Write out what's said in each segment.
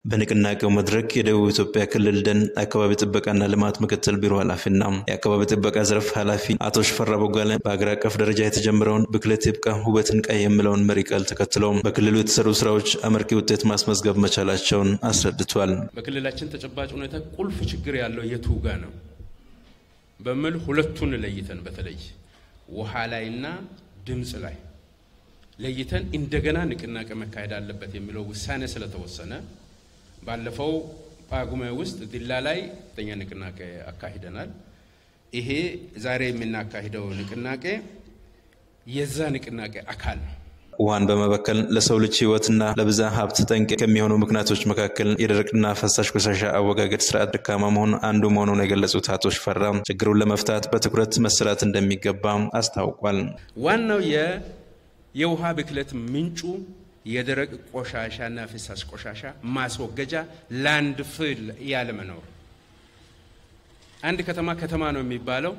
በንቅናቄው መድረክ የደቡብ ኢትዮጵያ ክልል ደን አካባቢ ጥበቃና ልማት ምክትል ቢሮ ኃላፊና የአካባቢ ጥበቃ ዘርፍ ኃላፊ አቶ ሽፈራ ቦጋለ በሀገር አቀፍ ደረጃ የተጀመረውን ብክለት ይብቃ ውበትን ቀይ የሚለውን መሪ ቃል ተከትለው በክልሉ የተሰሩ ስራዎች አመርቂ ውጤት ማስመዝገብ መቻላቸውን አስረድቷል። በክልላችን ተጨባጭ ሁኔታ ቁልፍ ችግር ያለው የቱ ጋ ነው በሚል ሁለቱን ለይተን በተለይ ውሃ ላይና ድምፅ ላይ ለይተን እንደገና ንቅናቄ መካሄድ አለበት የሚለው ውሳኔ ስለተወሰነ ባለፈው ጳጉሜ ውስጥ ዲላ ላይ ከፍተኛ ንቅናቄ አካሂደናል። ይሄ ዛሬ የምናካሂደው ንቅናቄ የዛ ንቅናቄ አካል ነው። ውሃን በመበከል ለሰው ልጅ ሕይወትና ለብዛ ሀብት ጠንቅ ከሚሆኑ ምክንያቶች መካከል የደረቅና ፈሳሽ ቆሻሻ አወጋገድ ስርዓት ደካማ መሆን አንዱ መሆኑን የገለጹት አቶ ሽፈራ ችግሩን ለመፍታት በትኩረት መሰራት እንደሚገባ አስታውቋል። ዋናው የውሃ ብክለት ምንጩ የደረቅ ቆሻሻና ፍሳሽ ቆሻሻ ማስወገጃ ላንድ ፍል ያለመኖር። አንድ ከተማ ከተማ ነው የሚባለው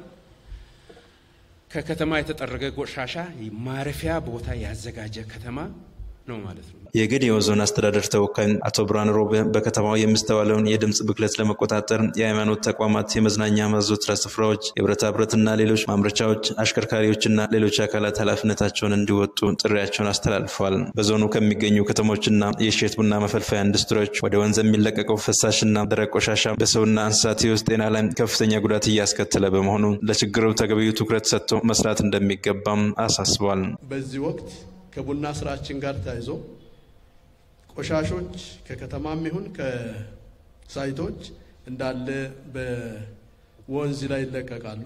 ከከተማ የተጠረገ ቆሻሻ ማረፊያ ቦታ ያዘጋጀ ከተማ ነው ማለት ነው። የጌዴኦ ዞን አስተዳደር ተወካይ አቶ ብርሃን ሮቤ በከተማው የሚስተዋለውን የድምፅ ብክለት ለመቆጣጠር የሃይማኖት ተቋማት፣ የመዝናኛ ማዘውተሪያ ስፍራዎች፣ የብረታ ብረትና ሌሎች ማምረቻዎች፣ አሽከርካሪዎችና ሌሎች አካላት ኃላፊነታቸውን እንዲወጡ ጥሪያቸውን አስተላልፈዋል። በዞኑ ከሚገኙ ከተሞችና የእሸት ቡና መፈልፈያ ኢንዱስትሪዎች ወደ ወንዝ የሚለቀቀው ፈሳሽና ደረቅ ቆሻሻ በሰውና እንስሳት ሕይወት ጤና ላይ ከፍተኛ ጉዳት እያስከተለ በመሆኑ ለችግሩ ተገቢው ትኩረት ሰጥቶ መስራት እንደሚገባም አሳስበዋል። በዚህ ወቅት ከቡና ስራችን ጋር ተያይዞ ቆሻሾች ከከተማም ይሁን ከሳይቶች እንዳለ በወንዝ ላይ ይለቀቃሉ።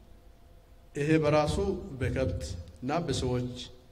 ይሄ በራሱ በከብት እና በሰዎች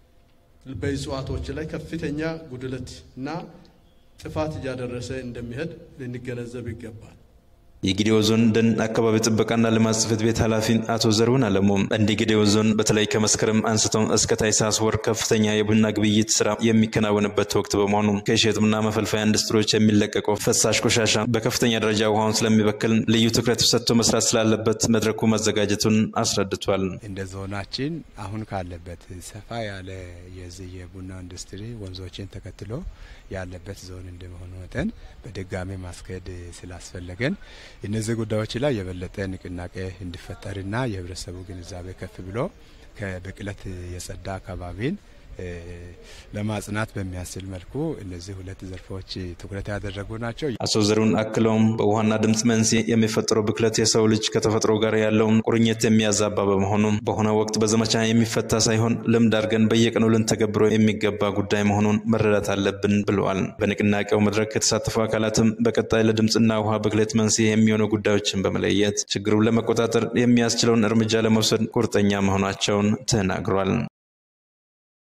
በእጽዋቶች ላይ ከፍተኛ ጉድለት እና ጥፋት እያደረሰ እንደሚሄድ ልንገነዘብ ይገባል። የጌዴኦ ዞን ደን አካባቢ ጥበቃና ልማት ጽሕፈት ቤት ኃላፊ አቶ ዘርሁን አለሙ እንደ ጌዴኦ ዞን በተለይ ከመስከረም አንስቶ እስከ ታኅሳስ ወር ከፍተኛ የቡና ግብይት ስራ የሚከናወንበት ወቅት በመሆኑ ከእሸት ቡና መፈልፈያ ኢንዱስትሪዎች የሚለቀቀው ፈሳሽ ቆሻሻ በከፍተኛ ደረጃ ውሃውን ስለሚበክል ልዩ ትኩረት ሰጥቶ መስራት ስላለበት መድረኩ መዘጋጀቱን አስረድቷል። እንደ ዞናችን አሁን ካለበት ሰፋ ያለ የዚህ የቡና ኢንዱስትሪ ወንዞችን ተከትሎ ያለበት ዞን እንደመሆኑ መጠን በድጋሚ ማስኬድ ስላስፈለገን እነዚህ ጉዳዮች ላይ የበለጠ ንቅናቄ እንዲፈጠርና የህብረተሰቡ ግንዛቤ ከፍ ብሎ ከብክለት የጸዳ አካባቢን ለማጽናት በሚያስችል መልኩ እነዚህ ሁለት ዘርፎች ትኩረት ያደረጉ ናቸው። አቶ ዘሩን አክለውም በውሃና ድምፅ መንስኤ የሚፈጠረው ብክለት የሰው ልጅ ከተፈጥሮ ጋር ያለውን ቁርኝት የሚያዛባ በመሆኑ በሆነ ወቅት በዘመቻ የሚፈታ ሳይሆን ልምድ አድርገን በየቀኑ ልንተገብሮ የሚገባ ጉዳይ መሆኑን መረዳት አለብን ብለዋል። በንቅናቄው መድረክ የተሳተፉ አካላትም በቀጣይ ለድምፅና ውሃ ብክለት መንስኤ የሚሆኑ ጉዳዮችን በመለየት ችግሩን ለመቆጣጠር የሚያስችለውን እርምጃ ለመውሰድ ቁርጠኛ መሆናቸውን ተናግሯል።